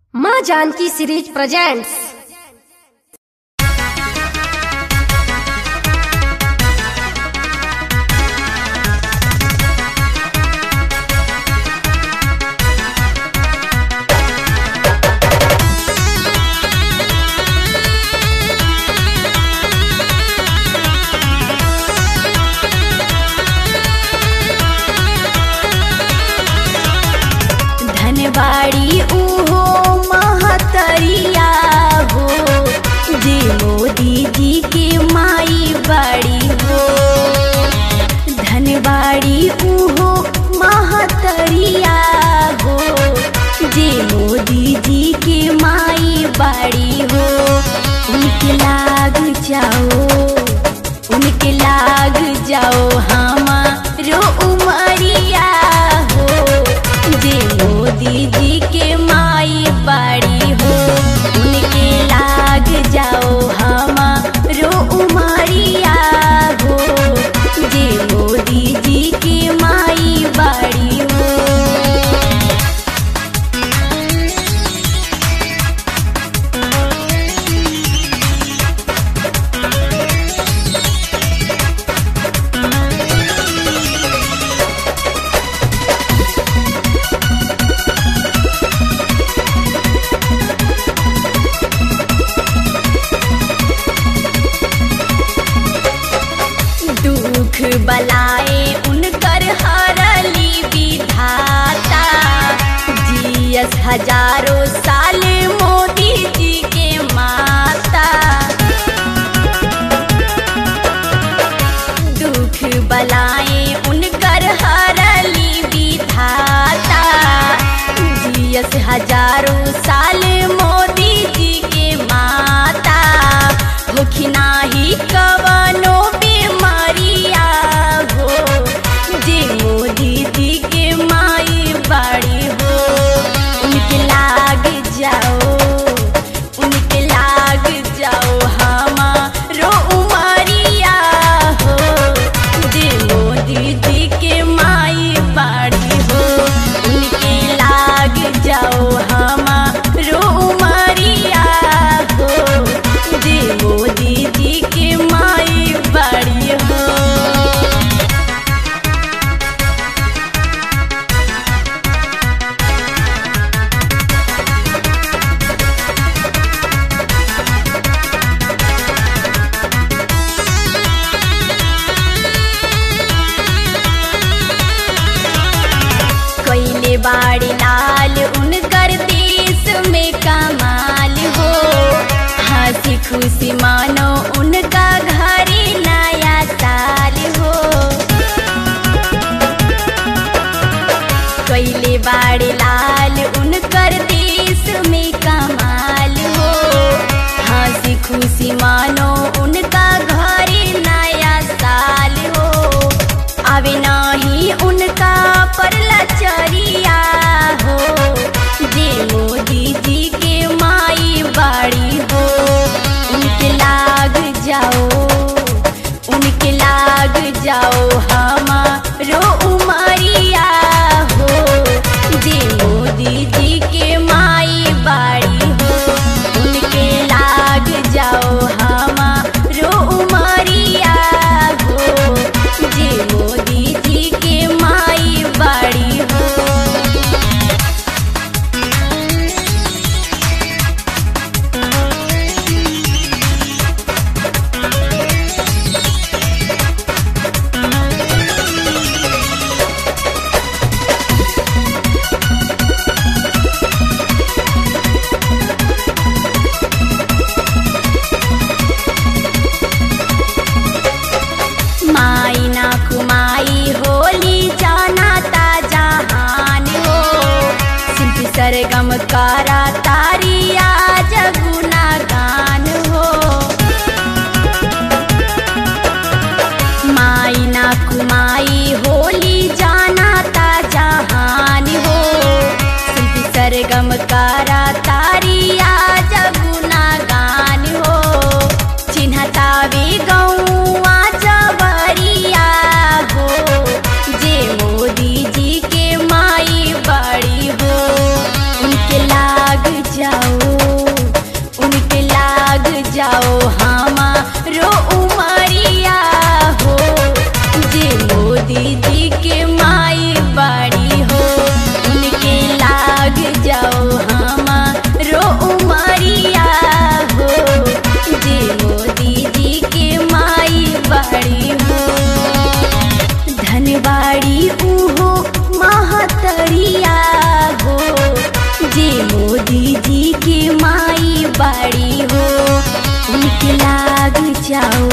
माँ Janaki series presents धनबाड़ी उहो महतरिया हो जे मोदी जी के माई बाड़ी हो धनबाड़ी उहो महतरिया हो जे मोदी जी के माई बाड़ी हो उनके लाग जाओ उनके लाग जाओ हमारो उमरिया हो जे मोदी जी के माई बाड़ी हो उनके लाग जाओ हमारो उमरिया हो जे मोदी जी के माई बाड़ी हो दुख बलाए उनकर हरली विधाता जियस हजारों साल मोदी जी के माता दुख बलाए उनकर हरली विधाता जियस हजारों साल मोदी जी के माता होखी नाही कवनो बीमारिया हो जे मोदी जी के माई बाड़ी हो उनके लाग जाओ उनके लाग जाओ हमारो उमरिया हो जे मोदी जी के माई बाड़ी हो उनके लाग जाओ हमारो उमरिया हो जे मोदी जी के माई बाड़ी हो कैले बाड़ी लाल उनकर देश में कमाल हो हंसी खुशी मानो उनका घरे नया साल हो कैले बाड़ी लाल उनकर देश में कमाल हो हंसी खुशी मानो उनका घरे नया साल हो आवे नाही उनका परला चरिया हो जे मोदी जी के माई बाड़ी हो उनके लाग जाओ उनके लाग जाओ हमारो उमरिया हो जे मोदी जी के माई बाड़ी हो उनके लाग जाओ हमारो उमरिया हो जे मोदी जी के माई बाड़ी हो माई ना कुमाई होली जाना ता जहान हो शिल्पी सरगम करा तारिया जगुना गान हो माई ना कुमाई होली जाना ता जहान हो शिल्पी सरगम करा तारिया जगुना गान हो चिन्हतावे गौआ जबरिया हो जे मोदी जी के माई बड़ी हो उनके लाग जा मोदी जी की माई बड़ी हो उनके लाग जाओ